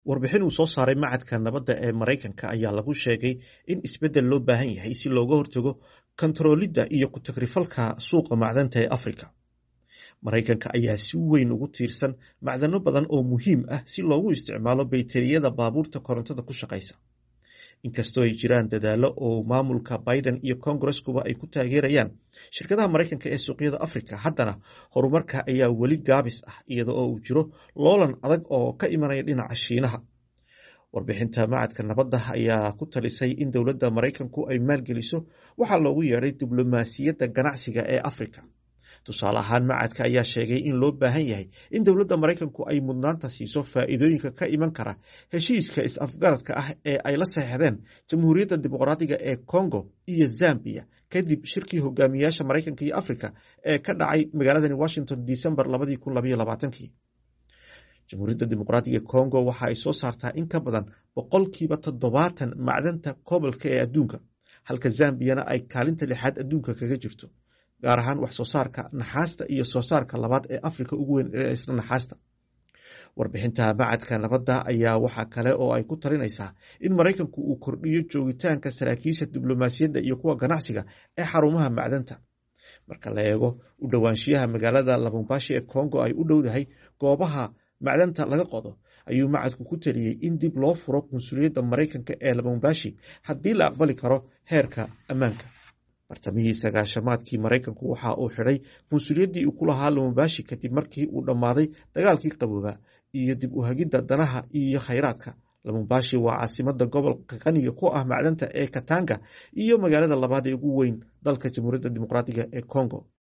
warbixin uu soo saaray macadka nabadda ee maraykanka ayaa lagu sheegay in isbeddel loo baahan yahay si looga hortago kontaroolidda iyo ku-tagrifalka suuqa macdanta ee afrika maraykanka ayaa si weyn ugu tiirsan macdano badan oo muhiim ah si loogu isticmaalo bayteriyada baabuurta korontada ku shaqaysa inkastoo ay jiraan dadaallo oo maamulka biden iyo kongareskuba ay ku taageerayaan shirkadaha maraykanka ee suuqyada afrika haddana horumarka ayaa weli gaabis ah iyada oo uu jiro loolan adag oo ka imanaya dhinaca shiinaha warbixinta macadka nabadda ayaa ku talisay in dowladda maraykanku ay maalgeliso waxaa loogu yeedhay diblomaasiyadda ganacsiga ee afrika tusaale ahaan macadka ayaa sheegay in loo baahan yahay in dowladda maraykanku ay mudnaanta siiso faa'iidooyinka ka iman kara heshiiska is-afgaradka ah ee ay la saxeexdeen jamhuuriyadda dimuqraadiga ee congo iyo zambiya kadib shirkii hogaamiyaasha maraykanka iyo afrika ee ka dhacay magaaladani washington december jamhuuriyadda dimuqraadiga ee congo waxa ay soo saartaa in ka badan boqolkiiba toddobaatan macdanta kobolka ee adduunka halka zambiyana ay kaalinta lixaad adduunka kaga jirto gaar ahaan wax soo saarka naxaasta iyo soo saarka labaad ee afrika ugu weyn ee isla naxaasta warbixinta macadka nabadda ayaa waxa kale oo ay ku talinaysaa in maraykanku uu kordhiyo joogitaanka saraakiisha diblomaasiyadda iyo kuwa ganacsiga ee xarumaha macdanta marka la eego u dhowaanshiyaha magaalada labumbashi ee congo ay u dhowdahay goobaha macdanta laga qodo ayuu macadku ku taliyey in dib loo furo qunsuliyadda maraykanka ee labumbashi haddii la aqbali karo heerka ammaanka bartamihii sagaashamaadkii maraykanku waxa uu xidhay qunsuliyaddii uu ku lahaa lumumbashi kadib markii uu dhammaaday dagaalkii qaboobaa iyo dib u hagidda danaha iyo khayraadka lumumbashi waa caasimada gobolka qaniga ku ah macdanta ee katanga iyo magaalada labaad ee ugu weyn dalka jamhuuriyadda dimuqraadiga ee congo